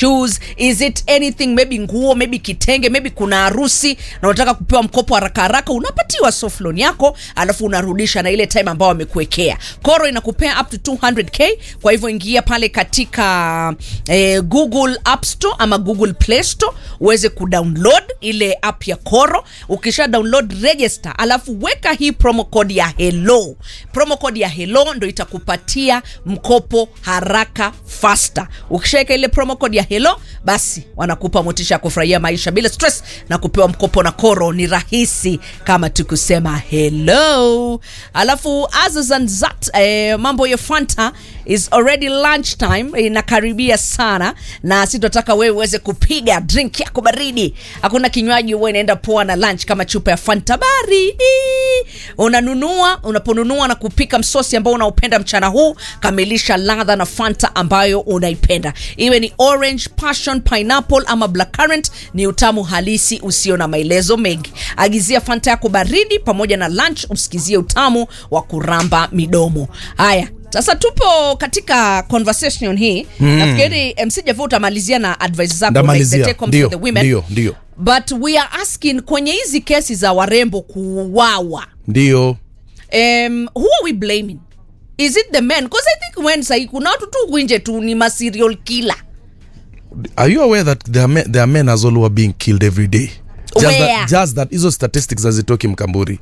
shoes is it anything maybe nguo maybe kitenge maybe kuna harusi na unataka kupewa mkopo haraka haraka unapatiwa soft loan yako alafu unarudisha na ile time ambao wamekuwekea koro inakupea up to 200k kwa hivyo ingia pale katika eh, google app store ama google play store uweze kudownload ile app ya koro ukisha download register alafu weka hii promo code ya hello promo code ya hello ndo itakupatia mkopo haraka faster ukishaweka ile promo code ya hello basi wanakupa motisha ya kufurahia maisha bila stress na kupewa mkopo na koro ni rahisi kama tukusema hello alafu azazanzat eh, mambo ya fanta is already lunch time inakaribia sana na sitataka wewe uweze kupiga drink yako baridi hakuna kinywaji huwa inaenda poa na lunch kama chupa ya fanta baridi unanunua unaponunua na kupika msosi ambao unaupenda mchana huu kamilisha ladha na fanta ambayo unaipenda iwe ni orange passion pineapple ama blackcurrant ni utamu halisi usio na maelezo mengi agizia fanta yako baridi pamoja na lunch usikizie utamu wa kuramba midomo haya sasa tupo katika conversation hii mm. nafikiri mc javu utamalizia na advice zako like the ndamalizia take home ndio for the women ndio ndio but we are asking kwenye hizi kesi za warembo kuuawa ndio um, who are we blaming is it the men because i think when sahi kuna watu tu winje tu ni maserial killer are you aware that there are men, there are men as well who are being killed every day just Where? that, just that hizo statistics hazitoki mkamburi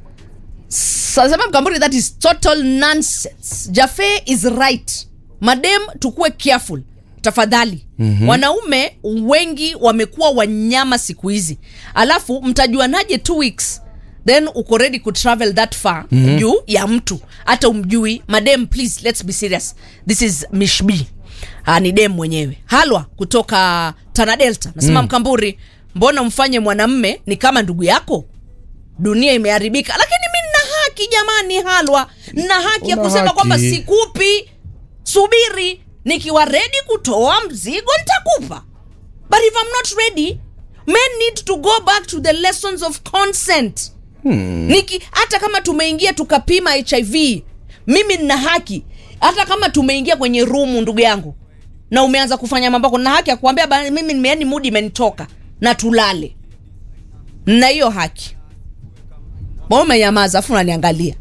sasema mkamburi that is total nonsense jafe is right madem tukuwe careful tafadhali mm-hmm. wanaume wengi wamekuwa wanyama siku hizi alafu mtajuanaje two weeks then uko ready kutravel that far mm-hmm. juu ya mtu hata umjui madem please let's be serious this is mishbi uh, ni dem mwenyewe halwa kutoka tana delta nasema mm. mkamburi mbona mfanye mwanamme ni kama ndugu yako dunia imeharibika lakini mi nina haki jamani halwa nina haki ya Una kusema haki. kwamba sikupi subiri nikiwa redi kutoa mzigo nitakupa but if I'm not ready men need to go back to the lessons of consent hmm. Niki, hata kama tumeingia tukapima hiv mimi nina haki hata kama tumeingia kwenye rumu ndugu yangu na umeanza kufanya mambako na haki ya kuambia "Ba- mimi nimeani mudi imenitoka na tulale na hiyo haki Mbona umenyamaza afu unaniangalia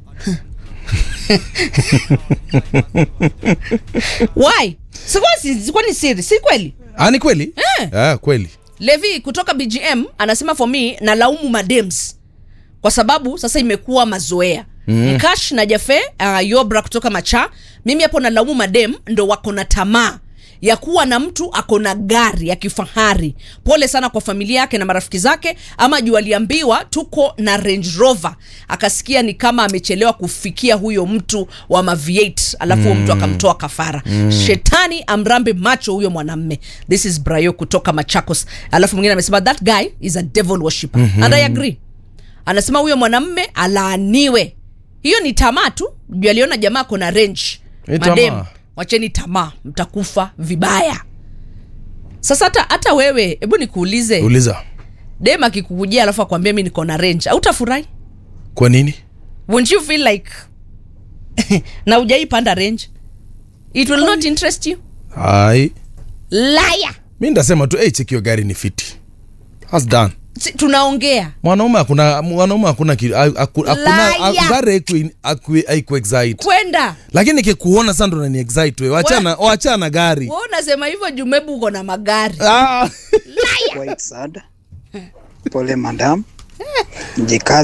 why sikuwa si, sikuwa ni siri si kweli ah, ni kweli Eh. ah, kweli levi kutoka bgm anasema for me nalaumu madems kwa sababu sasa imekuwa mazoea mm. mkash na jafe uh, yobra kutoka macha mimi hapo nalaumu madem ndo wako na tamaa ya kuwa na mtu ako na gari ya kifahari pole sana kwa familia yake na marafiki zake ama juu aliambiwa tuko na range rover akasikia ni kama amechelewa kufikia huyo mtu wa mav8 alafu huyo mtu akamtoa kafara mm. shetani amrambe macho huyo mwanamme this is brayo kutoka machakos alafu mwingine amesema that guy is a devil worshipper mm-hmm. and i agree anasema huyo mwanamme alaaniwe hiyo ni tamaa tu juu aliona jamaa kona range Ni madem tamaa. wacheni tamaa mtakufa vibaya sasa hata hata wewe hebu nikuulize uliza dem akikukujia alafu akwambia mi niko na range autafurahi kwa nini won't you feel like na ujaipanda range it will not interest you ai laya mi ndasema tu hey, chekio gari ni fiti That's done Si- tunaongea mwanaume hakuna mwanaume hakuna ki- ha- haku- hakuna Liar. ha- gari haiku- haku- haiku excite kwenda lakini kikuona sasa ndo nani excite we wachana wachana gari we unasema hivyo jumebu uko na magari ah. White sad. Pole madam, jikaze.